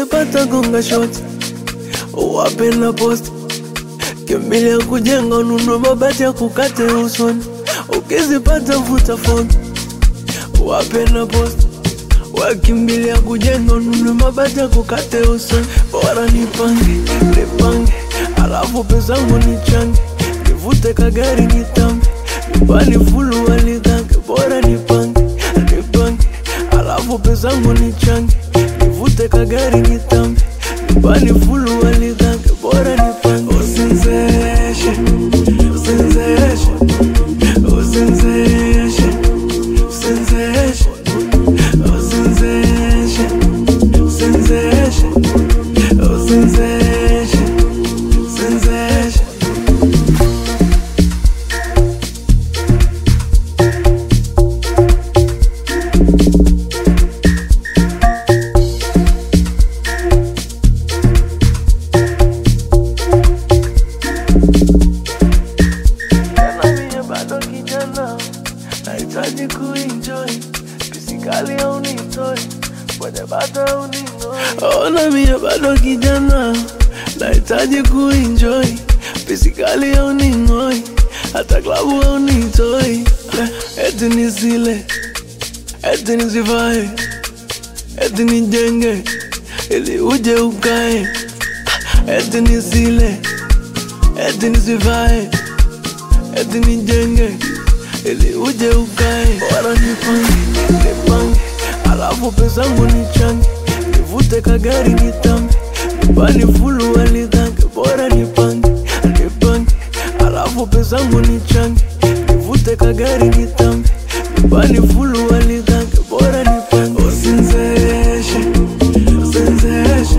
ukizipata gonga shoti wape na posti kimbilia kujenga ununue mabati ya kukate usoni ukizipata vuta foni wape na posti wakimbilia kujenga ununue mabati ya kukate usoni bora nipange nipange alafu pezangu nichange nivute kagari nitambe nyumbani fulu waligange bora nipange nipange alafu pezangu nichange nivute kagari nitambe nyumbani fulu waligange bora nipange usinzeshe usinzeshe usinzeshe usinzeshe usinzeshe usinzeshe usinzeshe usinzeshe Tena mie bado kijana, nahitaji kuenjoy pisikali au nitoi kwenye bata au ning'oi. Ona mie bado kijana, nahitaji kuenjoy pisikali au ning'oi, hata klabu au nitoi, eti nisile, eti nisivae, eti nijenge ili uje ukae, eti nisile, eti nisivae eti nijenge ili uje ukae, bora nipange nipange, alafu pezangu nichange, nivute kagari nitambe, nyumbani fulu waligange, bora nipange nipange, alafu pezangu nichange, nivute kagari nitambe, nyumbani fulu waligange, bora nipange usinzeshe usinzeshe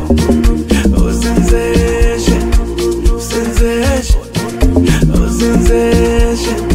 usinzeshe usinzeshe usinzeshe